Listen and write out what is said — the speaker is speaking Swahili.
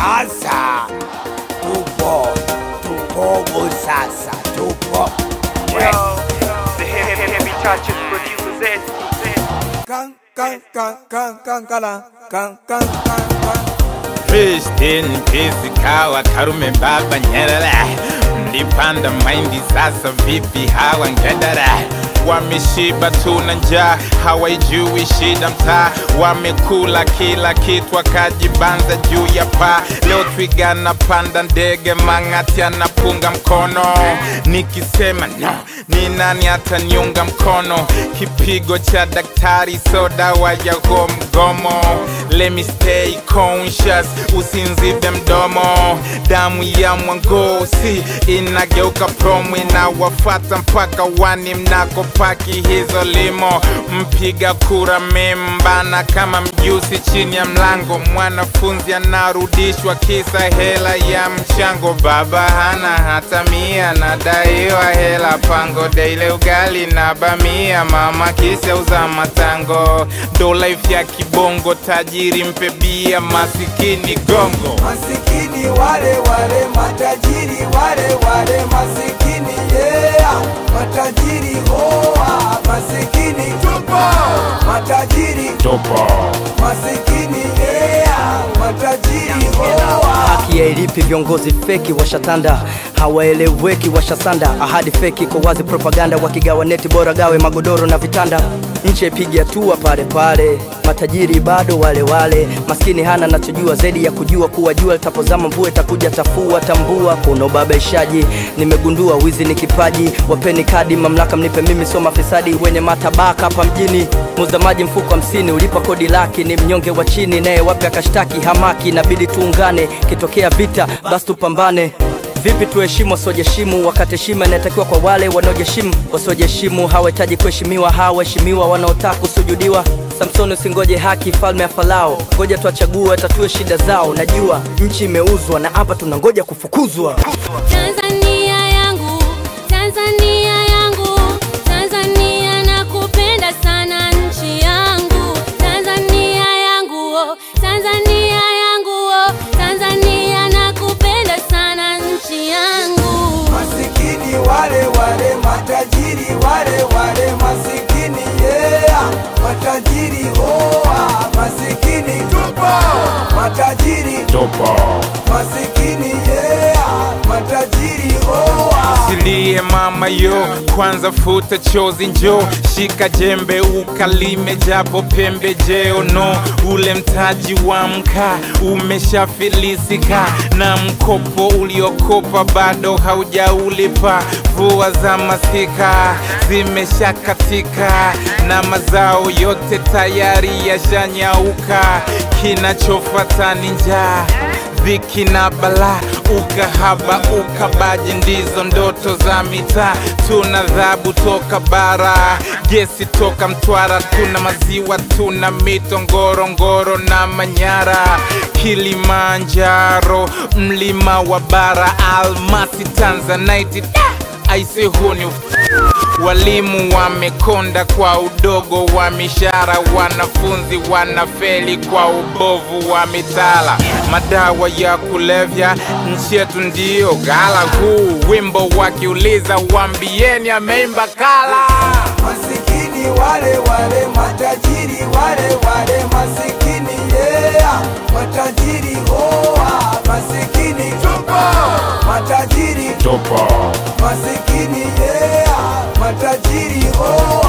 Sasa tupo tupogo, sasa tupo Yo, the heavy, heavy touches producers. kan kan kan kan kan kala kan kan kan kan Christian Pesi kawa Karume Baba Nyerere mlipanda mahindi sasa vipi hawa ngedere wameshiba tuna njaa hawaijui shida mtaa wamekula kila kitu akajibanza juu ya paa leo twiga napanda ndege mang'ati anapunga mkono nikisema no ni nani ataniunga mkono kipigo cha daktari so dawa ya huo mgomo let me stay conscious usinzibe mdomo damu ya mwangosi inageuka promo inawafata mpaka wani mnakopaki hizo limo mpiga kura membana kama mjusi chini ya mlango mwanafunzi anarudishwa kisa hela ya mchango baba hana hata mia nadaiwa hela pango daile ugali na bamia mama kisa uza matango ndo life ya kibongo tajiri mpe bia masikini gongo masikini wale wale matajiri wale wale masikini yeah matajiri hoa masikini tupo matajiri masikini yeah matajiri hoa haki ya ilipi viongozi feki washatanda hawaeleweki washasanda ahadi feki kwa wazi propaganda wakigawa neti bora gawe magodoro na vitanda nchi ipige hatua pale pale matajiri bado wale wale maskini hana nachojua zaidi ya kujua kuwa jua litapozama mvua itakuja tafua tambua kuna ubabaishaji nimegundua wizi ni kipaji wapeni kadi mamlaka mnipe mimi sio mafisadi wenye matabaka hapa mjini muza maji mfuko hamsini ulipa kodi laki ni mnyonge wa chini naye wapi akashtaki hamaki inabidi tuungane kitokea vita basi tupambane vipi tuheshimu wasiojiheshimu wakati heshima inatakiwa kwa wale wanaojiheshimu wasiojiheshimu hawahitaji kuheshimiwa hawaheshimiwa wanaotaka kusujudiwa samsoni usingoje haki falme ya falao ngoja tuwachague tatue shida zao najua nchi imeuzwa na hapa tunangoja kufukuzwa Tanzania yangu, Tanzania yangu, Tanzania nakupenda sana nchi yangu. Tanzania yangu, oh, Tanzania yangu, oh, Tanzania nakupenda sana nchi yangu. masikini wale wale matajiri wale wale masikini yeah matajiri hoa masikini tupo matajiri masikini yeah matajiri hoa Silie mama yo, kwanza futa chozi njo, shika jembe ukalime japo pembejeo no, ule mtaji wa mkaa umeshafilisika na mkopo uliokopa bado haujaulipa. Mvua za masika zimeshakatika na mazao yote tayari yashanyauka, kinachofata ni njaa dhiki na bala ukahaba ukabaji ndizo ndoto za mitaa tuna dhabu toka bara gesi toka mtwara tuna maziwa tuna mito ngorongoro na manyara kilimanjaro mlima wa bara almasi tanzanite aise huu ni Walimu wamekonda kwa udogo wa mishahara, wanafunzi wanafeli kwa ubovu wa mitaala. Madawa ya kulevya nchi yetu ndiyo ghala. Huu wimbo wakiuliza, wambieni ameimba kala. masikini wale wale matajiri wale wale masikini yeah matajiri hoa masikini tupo matajiri masikini yeah matajiri hoa